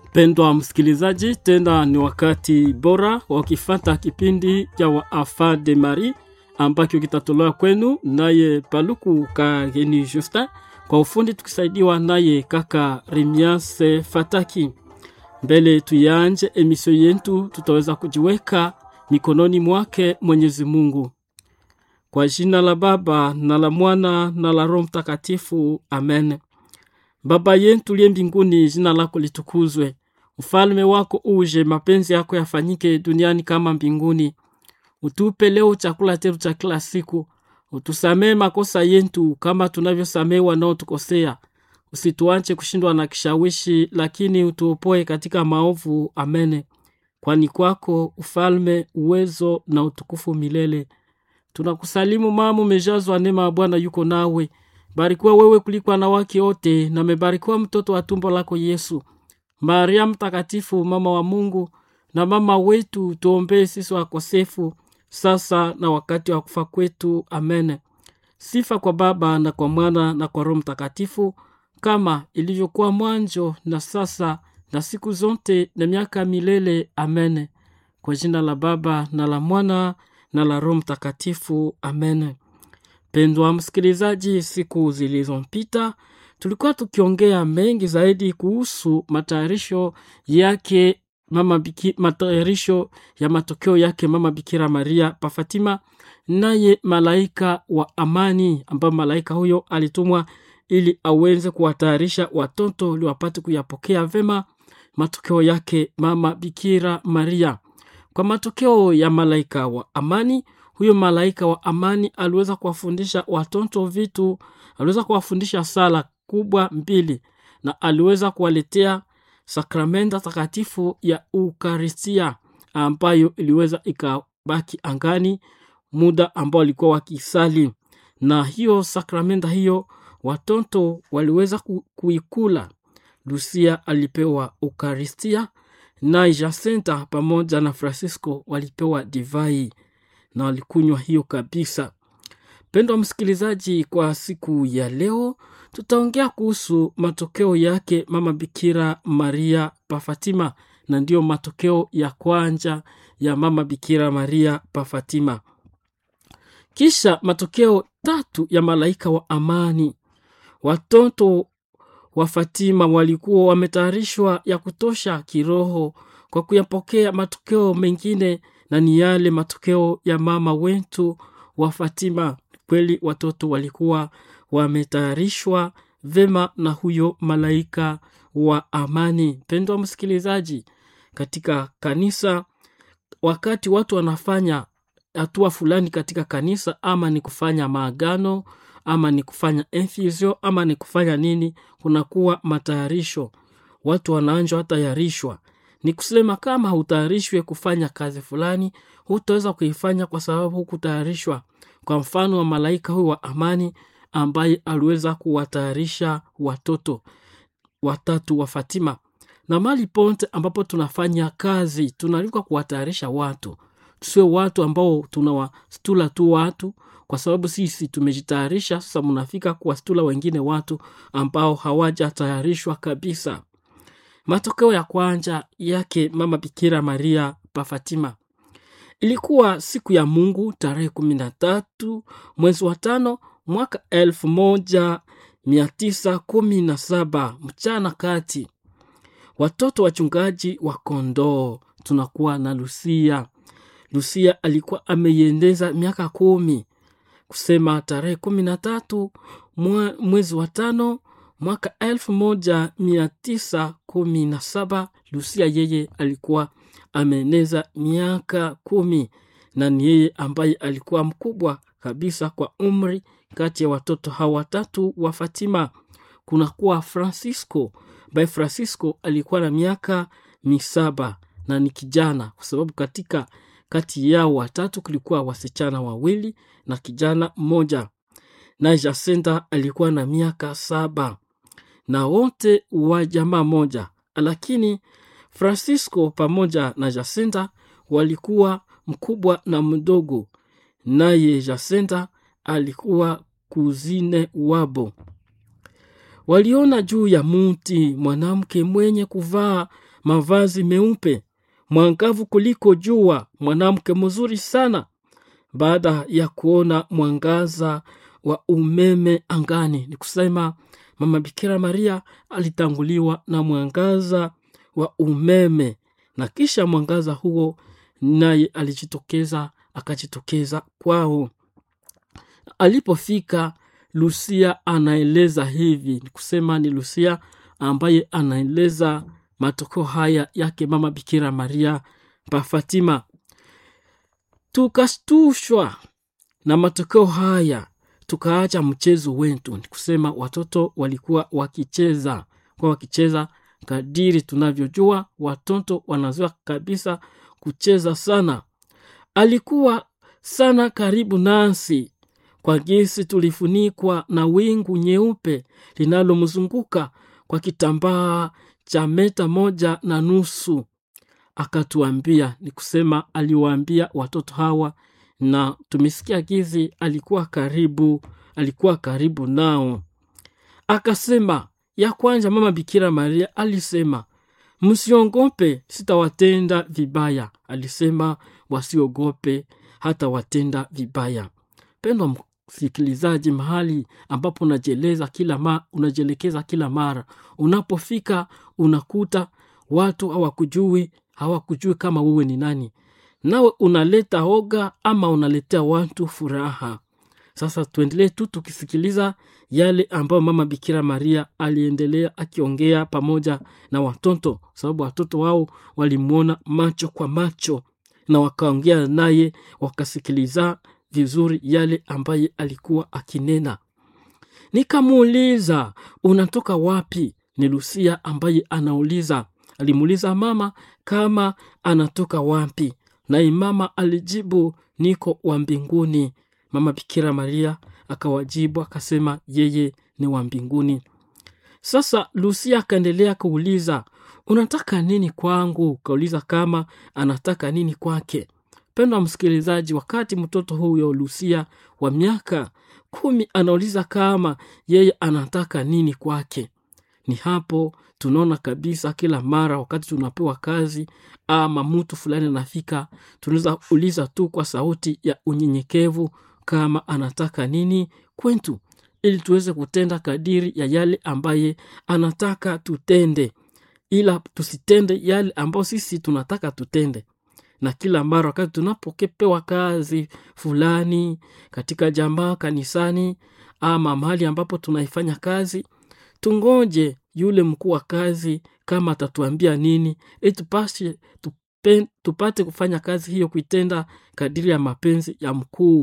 Pendwa msikilizaji, tena ni wakati bora wa kifata kipindi cha Wafa de Marie ambacho kitatolewa kwenu naye Paluku Kageni Justin, kwa ufundi tukisaidiwa naye kaka Remiase Fataki. Mbele tuyanje emisio yetu, tutaweza kujiweka mikononi mwake Mwenyezi Mungu. Kwa jina la Baba na la Mwana na la Roho Mtakatifu, amen. Baba yetu liye mbinguni, jina lako litukuzwe, ufalme wako uje, mapenzi yako yafanyike duniani kama mbinguni. Utupe leo chakula chetu cha kila siku, utusamee makosa yetu kama tunavyosamee wanaotukosea, usituache kushindwa na kishawishi, lakini utuopoe katika maovu. Amene. Kwani kwako ufalme, uwezo na utukufu milele. Tunakusalimu mama, umejazwa neema ya Bwana yuko nawe, barikiwa wewe kuliko wanawake wote, na mebarikiwa mtoto wa tumbo lako Yesu. Maria Mtakatifu, mama wa Mungu na mama wetu, tuombee sisi wakosefu, sasa na wakati wa kufa kwetu. Amen. Sifa kwa Baba na kwa Mwana na kwa Roho Mtakatifu, kama ilivyokuwa mwanzo na sasa na siku zote na miaka milele. Amen. Kwa jina la Baba na la Mwana na la Roho Mtakatifu. Amen. Pendwa msikilizaji, siku zilizopita tulikuwa tukiongea mengi zaidi kuhusu matayarisho yake mama Biki, matayarisho ya matokeo yake mama Bikira Maria pa Fatima, naye malaika wa amani, ambayo malaika huyo alitumwa ili aweze kuwatayarisha watoto ili wapate kuyapokea vema matokeo yake mama Bikira Maria. Kwa matokeo ya malaika wa amani, huyo malaika wa amani aliweza kuwafundisha watoto vitu, aliweza kuwafundisha sala kubwa mbili, na aliweza kuwaletea sakramenta takatifu ya Ukaristia ambayo iliweza ikabaki angani muda ambao walikuwa wakisali, na hiyo sakramenta hiyo watoto waliweza ku, kuikula. Lucia alipewa Ukaristia na Jacinta pamoja na Francisco walipewa divai na walikunywa hiyo kabisa. Pendwa msikilizaji, kwa siku ya leo tutaongea kuhusu matokeo yake mama Bikira Maria pa Fatima, na ndiyo matokeo ya kwanza ya mama Bikira Maria pa Fatima. Kisha matokeo tatu ya malaika wa amani. Watoto wa Fatima walikuwa wametayarishwa ya kutosha kiroho kwa kuyapokea matokeo mengine, na ni yale matokeo ya mama wetu wa Fatima. Kweli watoto walikuwa wametayarishwa vema na huyo malaika wa amani. Mpendwa msikilizaji, katika kanisa, wakati watu wanafanya hatua fulani katika kanisa, ama ni kufanya maagano ama ni kufanya infusio ama ni kufanya nini, kunakuwa matayarisho, watu wanaanjwa tayarishwa. Ni kusema kama hautayarishwe kufanya kazi fulani, hutaweza kuifanya kwa sababu hukutayarishwa. Kwa mfano wa malaika huyu wa amani ambaye aliweza kuwatayarisha watoto watatu wa Fatima, na mali ponte ambapo tunafanya kazi tunaalikwa kuwatayarisha watu, tusiwe watu ambao tunawastula tu watu kwa sababu sisi tumejitayarisha. Sasa mnafika kuwastula wengine watu ambao hawajatayarishwa kabisa. Matokeo ya kwanza yake mama Bikira Maria pa Fatima ilikuwa siku ya Mungu tarehe kumi na tatu mwezi wa tano mwaka elfu moja mia tisa kumi na saba mchana kati. Watoto wachungaji wa kondoo tunakuwa na Lucia. Lucia alikuwa ameiendeza miaka kumi kusema tarehe kumi na tatu mwezi wa tano mwaka elfu moja mia tisa kumi na saba Lucia yeye alikuwa ameeneza miaka kumi na ni yeye ambaye alikuwa mkubwa kabisa kwa umri kati ya watoto hawa watatu wa Fatima. Kunakuwa Francisco by Francisco alikuwa na miaka misaba na ni kijana, kwa sababu katika kati yao watatu kulikuwa wasichana wawili na kijana mmoja, na Jacinta alikuwa na miaka saba na wote wa jamaa moja, lakini Francisco pamoja na Jacinta walikuwa mkubwa na mdogo, naye Jacinta alikuwa kuzine wabo. Waliona juu ya muti mwanamke mwenye kuvaa mavazi meupe, mwangavu kuliko jua, mwanamke mzuri sana. Baada ya kuona mwangaza wa umeme angani, ni kusema mama Bikira Maria alitanguliwa na mwangaza wa umeme, na kisha mwangaza huo naye alijitokeza, akajitokeza kwao. Alipofika Lucia anaeleza hivi, ni kusema ni Lucia ambaye anaeleza matokeo haya yake mama Bikira Maria pa Fatima. Tukashtushwa na matokeo haya, tukaacha mchezo wetu. Ni kusema watoto walikuwa wakicheza kwa wakicheza kadiri tunavyojua watoto wanazoea kabisa kucheza sana. Alikuwa sana karibu nasi kwa jinsi tulifunikwa na wingu nyeupe linalomzunguka kwa kitambaa cha meta moja na nusu. Akatuambia, ni kusema aliwaambia watoto hawa, na tumesikia gizi alikuwa karibu, alikuwa karibu nao. Akasema ya kwanza, mama Bikira Maria alisema msiogope, sitawatenda vibaya. Alisema wasiogope hata watenda vibaya. Pendwa msikilizaji, mahali ambapo unajieleza kila ma, unajielekeza kila mara, unapofika unakuta watu hawakujui, hawakujui kama wewe ni nani, nawe unaleta oga ama unaletea watu furaha. Sasa tuendelee tu tukisikiliza yale ambayo mama Bikira Maria aliendelea akiongea pamoja na watoto, sababu watoto wao walimwona macho kwa macho na wakaongea naye, wakasikiliza vizuri yale ambaye alikuwa akinena. Nikamuuliza, unatoka wapi? Ni Lucia ambaye anauliza, alimuuliza mama kama anatoka wapi, naye mama alijibu, niko wa mbinguni. Mama Bikira Maria akawajibu akasema yeye ni wa mbinguni. Sasa Lucia akaendelea kuuliza, unataka nini kwangu? Kauliza kama anataka nini kwake. Pendwa msikilizaji, wakati mtoto huyo Lucia wa miaka kumi anauliza kama yeye anataka nini kwake, ni hapo tunaona kabisa kila mara wakati tunapewa kazi ama mtu fulani anafika, tunaweza uliza tu kwa sauti ya unyenyekevu kama anataka nini kwetu, ili tuweze kutenda kadiri ya yale ambaye anataka tutende, ila tusitende yale ambayo sisi tunataka tutende na kila mara wakati tunapokepewa kazi fulani katika jamaa, kanisani, ama mahali ambapo tunaifanya kazi, tungoje yule mkuu wa kazi kama atatuambia nini, ili tupashe tupe, tupate kufanya kazi hiyo, kuitenda kadiri ya mapenzi ya mkuu.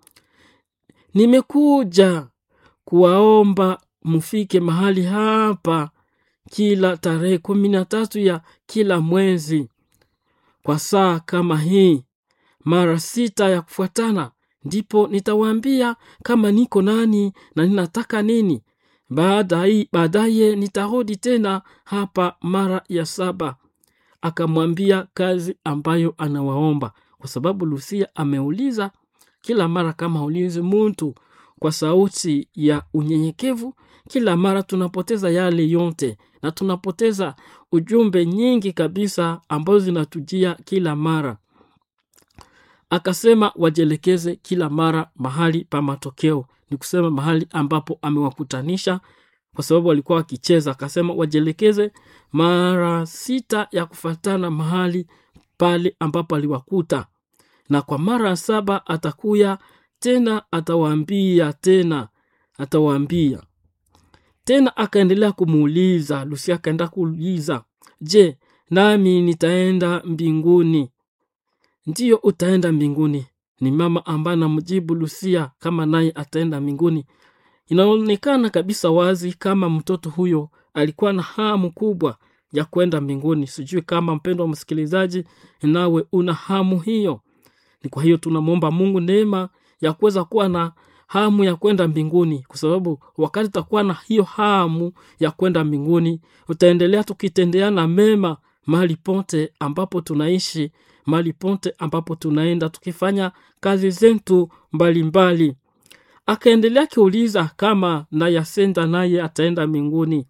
Nimekuja kuwaomba mfike mahali hapa kila tarehe kumi na tatu ya kila mwezi kwa saa kama hii mara sita ya kufuatana, ndipo nitawaambia kama niko nani na ninataka nini. Baadaye baadaye nitarudi tena hapa mara ya saba. Akamwambia kazi ambayo anawaomba, kwa sababu Lucia ameuliza kila mara kama ulizi muntu kwa sauti ya unyenyekevu. Kila mara tunapoteza yale yote na tunapoteza ujumbe nyingi kabisa ambazo zinatujia kila mara. Akasema wajielekeze kila mara mahali pa matokeo, ni kusema mahali ambapo amewakutanisha, kwa sababu walikuwa wakicheza. Akasema wajielekeze mara sita ya kufatana mahali pale ambapo aliwakuta, na kwa mara ya saba atakuya tena, atawaambia tena, atawaambia tena. Akaendelea kumuuliza Lucia, akaenda kuuliza, je, nami nitaenda mbinguni? Ndiyo, utaenda mbinguni. Ni mama ambaye anamjibu Lucia kama naye ataenda mbinguni. Inaonekana kabisa wazi kama mtoto huyo alikuwa na hamu kubwa ya kwenda mbinguni. Sijui kama mpendwa msikilizaji, nawe una hamu hiyo. Ni kwa hiyo tunamwomba Mungu neema ya kuweza kuwa na hamu ya kwenda mbinguni, kwa sababu wakati utakuwa na hiyo hamu ya kwenda mbinguni, utaendelea tukitendeana mema mahali pote ambapo tunaishi, mahali pote ambapo tunaenda, tukifanya kazi zetu mbalimbali. Akaendelea akiuliza kama na Yasenda naye ataenda mbinguni.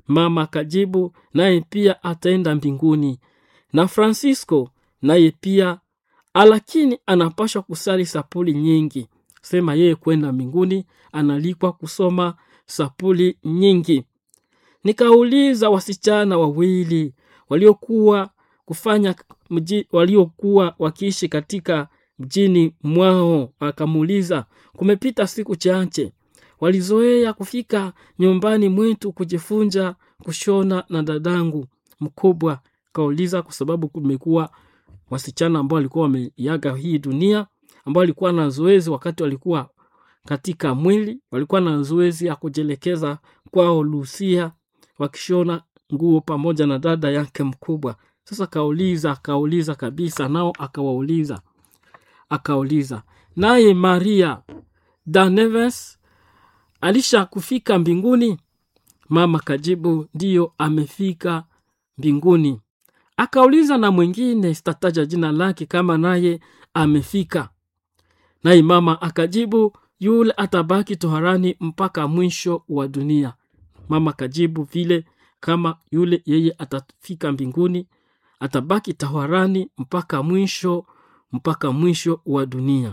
mama akajibu naye pia ataenda mbinguni na francisco naye pia lakini anapashwa kusali sapuli nyingi sema yeye kwenda mbinguni analikwa kusoma sapuli nyingi nikauliza wasichana wawili waliokuwa kufanya mji, waliokuwa wakiishi katika mjini mwao akamuuliza kumepita siku chache walizoea kufika nyumbani mwetu kujifunza kushona na dadangu mkubwa kauliza kwa sababu kumekuwa wasichana ambao walikuwa wameiaga hii dunia ambao walikuwa na zoezi wakati walikuwa katika mwili walikuwa na zoezi ya kujielekeza kwao lusia wakishona nguo pamoja na dada yake mkubwa sasa kauliza akauliza kabisa nao akawauliza akauliza naye maria daneves alisha kufika mbinguni mama kajibu ndiyo amefika mbinguni akauliza na mwingine sitataja jina lake kama naye amefika naye mama akajibu yule atabaki toharani mpaka mwisho wa dunia mama akajibu vile kama yule yeye atafika mbinguni atabaki taharani mpaka mwisho mpaka mwisho wa dunia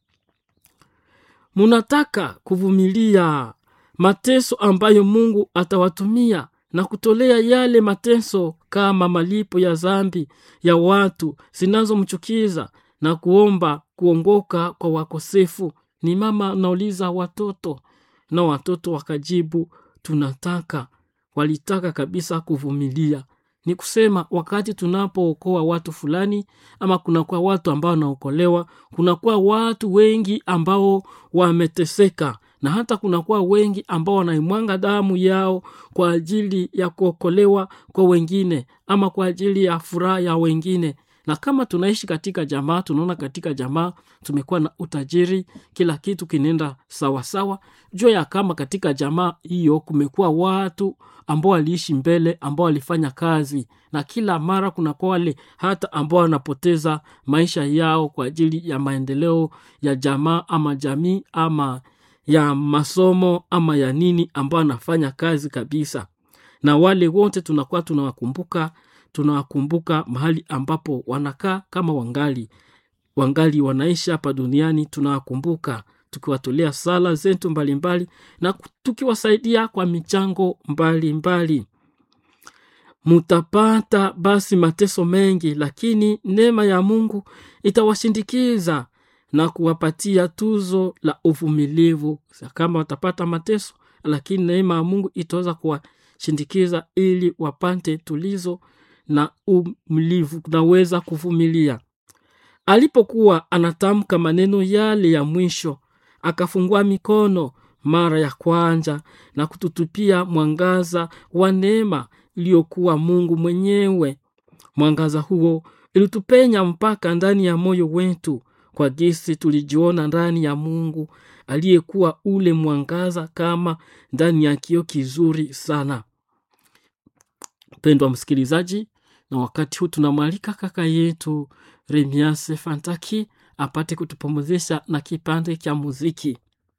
munataka kuvumilia mateso ambayo mungu atawatumia na kutolea yale mateso kama malipo ya zambi ya watu zinazomchukiza na kuomba kuongoka kwa wakosefu ni mama nauliza watoto na watoto wakajibu tunataka walitaka kabisa kuvumilia ni kusema wakati tunapookoa watu fulani ama kunakuwa watu ambao wanaokolewa kunakuwa watu wengi ambao wameteseka na hata kunakuwa wengi ambao wanaimwanga damu yao kwa ajili ya kuokolewa kwa wengine ama kwa ajili ya furaha ya wengine na kama tunaishi katika jamaa tunaona katika jamaa tumekuwa na utajiri kila kitu kinaenda sawasawa jua ya kama katika jamaa hiyo kumekuwa watu ambao waliishi mbele ambao walifanya kazi na kila mara kunakuwa wale hata ambao wanapoteza maisha yao kwa ajili ya maendeleo ya jamaa ama jamii ama ya masomo ama ya nini ambao anafanya kazi kabisa na wale wote tunakuwa tunawakumbuka tunawakumbuka mahali ambapo wanakaa kama wangali wangali wanaishi hapa duniani tunawakumbuka tukiwatolea sala zetu mbalimbali na tukiwasaidia kwa michango mbalimbali mutapata basi mateso mengi lakini neema ya mungu itawashindikiza na kuwapatia tuzo la uvumilivu kama watapata mateso lakini neema ya mungu itaweza kuwashindikiza ili wapate tulizo na umlivu naweza kuvumilia alipokuwa anatamka maneno yale ya mwisho akafungua mikono mara ya kwanza na kututupia mwangaza wa neema iliyokuwa mungu mwenyewe mwangaza huo ilitupenya mpaka ndani ya moyo wetu kwa gisi tulijiona ndani ya mungu aliyekuwa ule mwangaza kama ndani ya kio kizuri sana mpendwa msikilizaji na wakati huu tunamwalika kaka yetu remiase fantaki apate kutupumuzisha na kipande cha muziki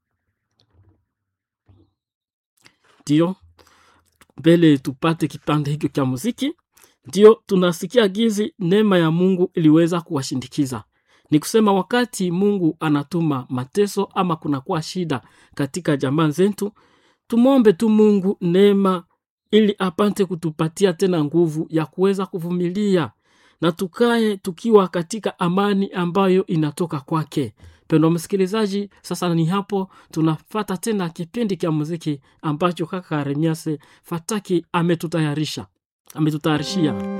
ndio mbele tupate kipande hicho cha muziki ndio tunasikia gizi neema ya mungu iliweza kuwashindikiza ni kusema wakati mungu anatuma mateso ama kunakuwa shida katika jamaa zetu tumwombe tu mungu neema ili apate kutupatia tena nguvu ya kuweza kuvumilia na tukae tukiwa katika amani ambayo inatoka kwake pendo msikilizaji sasa ni hapo tunafata tena kipindi cha muziki ambacho kaka remiase fataki ametutayarisha ametutayarishia